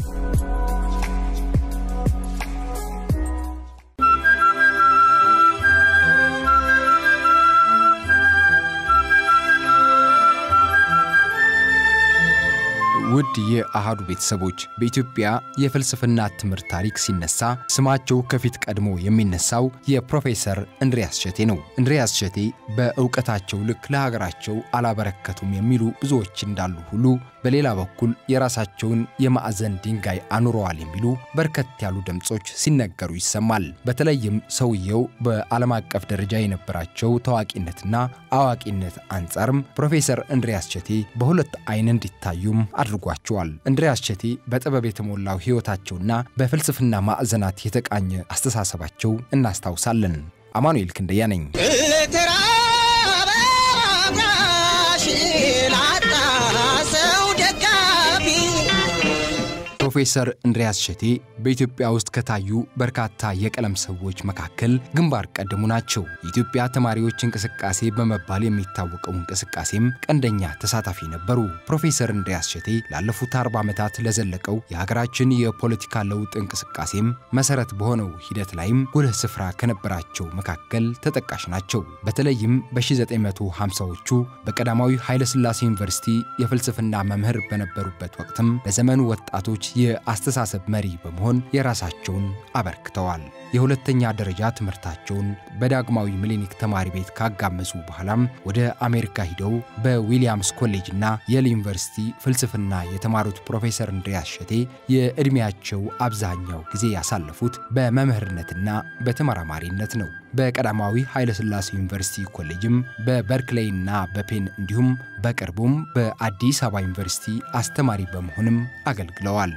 ውድ የአሃዱ ቤተሰቦች በኢትዮጵያ የፍልስፍና ትምህርት ታሪክ ሲነሳ ስማቸው ከፊት ቀድሞ የሚነሳው የፕሮፌሰር እንድሪያስ እሸቴ ነው። እንድሪያስ እሸቴ በእውቀታቸው ልክ ለሀገራቸው አላበረከቱም የሚሉ ብዙዎች እንዳሉ ሁሉ በሌላ በኩል የራሳቸውን የማዕዘን ድንጋይ አኑረዋል የሚሉ በርከት ያሉ ድምፆች ሲነገሩ ይሰማል። በተለይም ሰውየው በዓለም አቀፍ ደረጃ የነበራቸው ታዋቂነትና አዋቂነት አንጻርም ፕሮፌሰር እንድሪያስ እሸቴ በሁለት አይን እንዲታዩም አድርጓቸዋል። እንድሪያስ እሸቴ በጥበብ የተሞላው ሕይወታቸውና በፍልስፍና ማዕዘናት የተቃኘ አስተሳሰባቸው እናስታውሳለን። አማኑኤል ክንደያ ነኝ። ፕሮፌሰር እንድሪያስ እሸቴ በኢትዮጵያ ውስጥ ከታዩ በርካታ የቀለም ሰዎች መካከል ግንባር ቀደሙ ናቸው። የኢትዮጵያ ተማሪዎች እንቅስቃሴ በመባል የሚታወቀው እንቅስቃሴም ቀንደኛ ተሳታፊ ነበሩ። ፕሮፌሰር እንድሪያስ እሸቴ ላለፉት አርባ ዓመታት ለዘለቀው የሀገራችን የፖለቲካ ለውጥ እንቅስቃሴም መሰረት በሆነው ሂደት ላይም ጉልህ ስፍራ ከነበራቸው መካከል ተጠቃሽ ናቸው። በተለይም በ1950ዎቹ በቀዳማዊ ኃይለሥላሴ ዩኒቨርሲቲ የፍልስፍና መምህር በነበሩበት ወቅትም ለዘመኑ ወጣቶች የአስተሳሰብ መሪ በመሆን የራሳቸውን አበርክተዋል። የሁለተኛ ደረጃ ትምህርታቸውን በዳግማዊ ምኒልክ ተማሪ ቤት ካጋመሱ በኋላም ወደ አሜሪካ ሂደው በዊሊያምስ ኮሌጅና የል ዩኒቨርሲቲ ፍልስፍና የተማሩት ፕሮፌሰር እንድሪያስ እሸቴ የዕድሜያቸው አብዛኛው ጊዜ ያሳለፉት በመምህርነትና በተመራማሪነት ነው። በቀዳማዊ ኃይለሥላሴ ዩኒቨርሲቲ ኮሌጅም በበርክሌይና በፔን እንዲሁም በቅርቡም በአዲስ አበባ ዩኒቨርሲቲ አስተማሪ በመሆንም አገልግለዋል።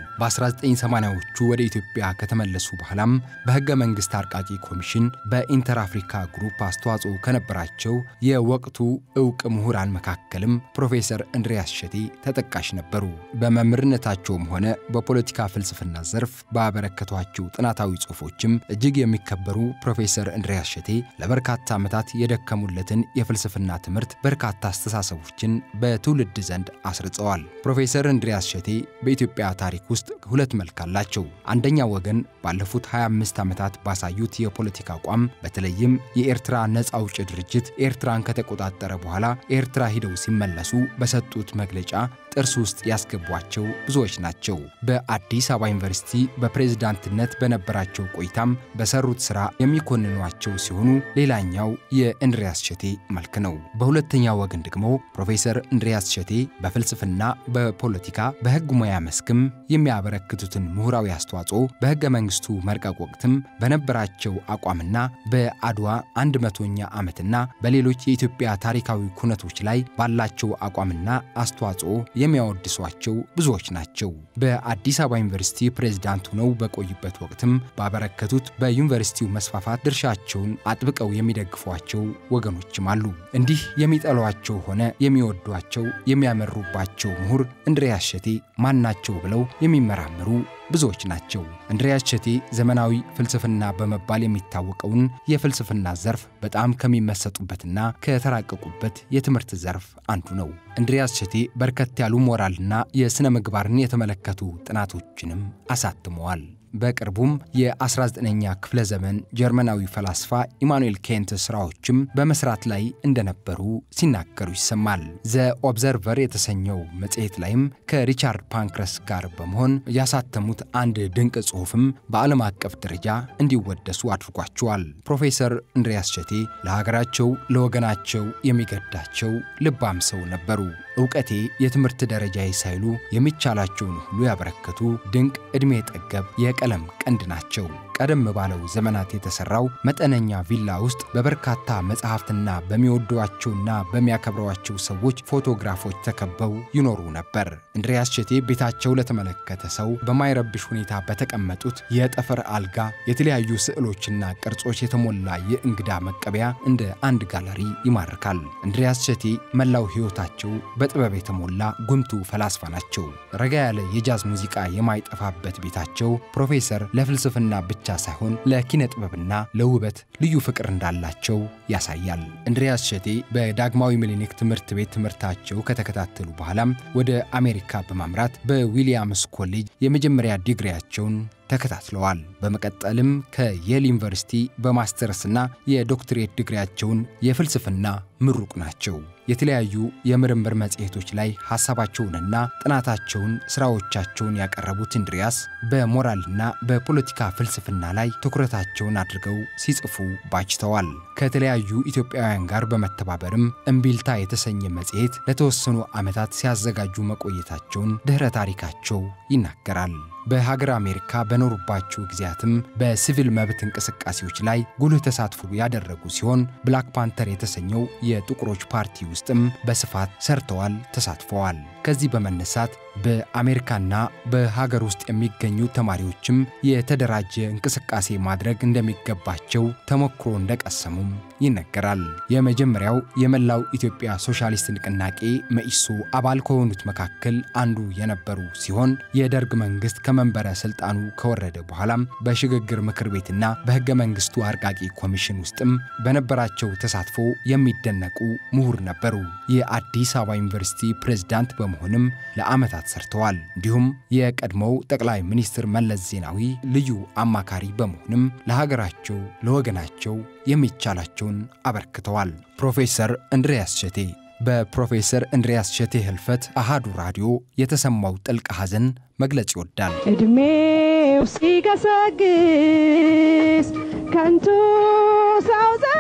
በ1980ዎቹ ወደ ኢትዮጵያ ከተመለሱ በኋላም በሕገ መንግሥት አርቃቂ ኮሚሽን በኢንተር አፍሪካ ግሩፕ አስተዋጽኦ ከነበራቸው የወቅቱ ዕውቅ ምሁራን መካከልም ፕሮፌሰር እንድሪያስ እሸቴ ተጠቃሽ ነበሩ። በመምህርነታቸውም ሆነ በፖለቲካ ፍልስፍና ዘርፍ ባበረከቷቸው ጥናታዊ ጽሑፎችም እጅግ የሚከበሩ ፕሮፌሰር እንድሪያስ እሸቴ ለበርካታ ዓመታት የደከሙለትን የፍልስፍና ትምህርት በርካታ አስተሳሰቦችን በትውልድ ዘንድ አስርጸዋል። ፕሮፌሰር እንድሪያስ እሸቴ በኢትዮጵያ ታሪክ ውስጥ ሁለት መልክ አላቸው። አንደኛው ወገን ባለፉት 25 ዓመታት ባሳዩት የፖለቲካ አቋም በተለይም የኤርትራ ነፃ አውጪ ድርጅት ኤርትራን ከተቆጣጠረ በኋላ ኤርትራ ሂደው ሲመለሱ በሰጡት መግለጫ ጥርስ ውስጥ ያስገቧቸው ብዙዎች ናቸው። በአዲስ አበባ ዩኒቨርሲቲ በፕሬዝዳንትነት በነበራቸው ቆይታም በሰሩት ሥራ የሚኮንኗቸው ሲሆኑ ሌላኛው የእንድሪያስ እሸቴ መልክ ነው። በሁለተኛው ወገን ደግሞ ፕሮፌሰር እንድሪያስ እሸቴ በፍልስፍና፣ በፖለቲካ፣ በሕግ ሙያ መስክም የሚያበረክቱትን ምሁራዊ አስተዋጽኦ በሕገ መንግሥቱ መርቀቅ ወቅትም በነበራቸው አቋምና በአድዋ አንድ መቶኛ ዓመትና በሌሎች የኢትዮጵያ ታሪካዊ ኩነቶች ላይ ባላቸው አቋምና አስተዋጽኦ የሚያወድሷቸው ብዙዎች ናቸው። በአዲስ አበባ ዩኒቨርሲቲ ፕሬዝዳንት ሆነው በቆዩበት ወቅትም ባበረከቱት በዩኒቨርሲቲው መስፋፋት ድርሻቸውን አጥብቀው የሚደግፏቸው ወገኖችም አሉ። እንዲህ የሚጠሏቸው ሆነ የሚወዷቸው የሚያመሩባቸው ምሁር እንድሪያስ እሸቴ ማናቸው ብለው የሚመራመሩ ብዙዎች ናቸው። እንድሪያስ እሸቴ ዘመናዊ ፍልስፍና በመባል የሚታወቀውን የፍልስፍና ዘርፍ በጣም ከሚመሰጡበትና ከተራቀቁበት የትምህርት ዘርፍ አንዱ ነው። እንድሪያስ እሸቴ በርከት ያሉ ሞራልና የሥነ ምግባርን የተመለከቱ ጥናቶችንም አሳትመዋል። በቅርቡም የ19ኛ ክፍለ ዘመን ጀርመናዊ ፈላስፋ ኢማኑኤል ኬንት ሥራዎችም በመስራት ላይ እንደነበሩ ሲናገሩ ይሰማል። ዘ ኦብዘርቨር የተሰኘው መጽሔት ላይም ከሪቻርድ ፓንክረስ ጋር በመሆን ያሳተሙት አንድ ድንቅ ጽሑፍም በዓለም አቀፍ ደረጃ እንዲወደሱ አድርጓቸዋል። ፕሮፌሰር እንድሪያስ እሸቴ ለሀገራቸው ለወገናቸው የሚገዳቸው ልባም ሰው ነበሩ። እውቀቴ የትምህርት ደረጃዬ ሳይሉ የሚቻላቸውን ሁሉ ያበረከቱ ድንቅ ዕድሜ ጠገብ የቀለም ቀንድ ናቸው። ቀደም ባለው ዘመናት የተሰራው መጠነኛ ቪላ ውስጥ በበርካታ መጽሐፍትና በሚወዷቸውና በሚያከብሯቸው ሰዎች ፎቶግራፎች ተከበው ይኖሩ ነበር። እንድሪያስ እሸቴ ቤታቸው ለተመለከተ ሰው በማይረብሽ ሁኔታ በተቀመጡት የጠፈር አልጋ የተለያዩ ስዕሎችና ቅርጾች የተሞላ የእንግዳ መቀበያ እንደ አንድ ጋለሪ ይማርካል። እንድሪያስ እሸቴ መላው ሕይወታቸው በጥበብ የተሞላ ጉምቱ ፈላስፋ ናቸው። ረጋ ያለ የጃዝ ሙዚቃ የማይጠፋበት ቤታቸው ፕሮፌሰር ለፍልስፍና ብቻ ብቻ ሳይሆን ለኪነ ጥበብና ለውበት ልዩ ፍቅር እንዳላቸው ያሳያል። እንድሪያስ እሸቴ በዳግማዊ ምኒልክ ትምህርት ቤት ትምህርታቸው ከተከታተሉ በኋላም ወደ አሜሪካ በማምራት በዊሊያምስ ኮሌጅ የመጀመሪያ ዲግሪያቸውን ተከታትለዋል። በመቀጠልም ከየል ዩኒቨርሲቲ በማስተርስና የዶክትሬት ዲግሪያቸውን የፍልስፍና ምሩቅ ናቸው። የተለያዩ የምርምር መጽሔቶች ላይ ሐሳባቸውንና ጥናታቸውን፣ ሥራዎቻቸውን ያቀረቡት እንድሪያስ በሞራልና በፖለቲካ ፍልስፍና ላይ ትኩረታቸውን አድርገው ሲጽፉ ባጅተዋል። ከተለያዩ ኢትዮጵያውያን ጋር በመተባበርም እምቢልታ የተሰኘ መጽሔት ለተወሰኑ ዓመታት ሲያዘጋጁ መቆየታቸውን ድኅረ ታሪካቸው ይናገራል። በሀገር አሜሪካ በኖሩባቸው ጊዜያትም በሲቪል መብት እንቅስቃሴዎች ላይ ጉልህ ተሳትፎ ያደረጉ ሲሆን ብላክ ፓንተር የተሰኘው የጥቁሮች ፓርቲ ውስጥም በስፋት ሰርተዋል፣ ተሳትፈዋል። ከዚህ በመነሳት በአሜሪካና በሀገር ውስጥ የሚገኙ ተማሪዎችም የተደራጀ እንቅስቃሴ ማድረግ እንደሚገባቸው ተሞክሮ እንደቀሰሙም ይነገራል። የመጀመሪያው የመላው ኢትዮጵያ ሶሻሊስት ንቅናቄ መኢሶ አባል ከሆኑት መካከል አንዱ የነበሩ ሲሆን የደርግ መንግስት ከመንበረ ስልጣኑ ከወረደ በኋላም በሽግግር ምክር ቤትና በሕገ መንግስቱ አርቃቂ ኮሚሽን ውስጥም በነበራቸው ተሳትፎ የሚደነቁ ምሁር ነበሩ። የአዲስ አበባ ዩኒቨርሲቲ ፕሬዝዳንት በመሆንም ለዓመታት ሰርተዋል። እንዲሁም የቀድሞው ጠቅላይ ሚኒስትር መለስ ዜናዊ ልዩ አማካሪ በመሆንም ለሀገራቸው ለወገናቸው የሚቻላቸውን አበርክተዋል። ፕሮፌሰር እንድሪያስ እሸቴ በፕሮፌሰር እንድሪያስ እሸቴ ህልፈት አሃዱ ራዲዮ የተሰማው ጥልቅ ሐዘን መግለጽ ይወዳል። እድሜው ሲገሰግስ ከንቱ ሰው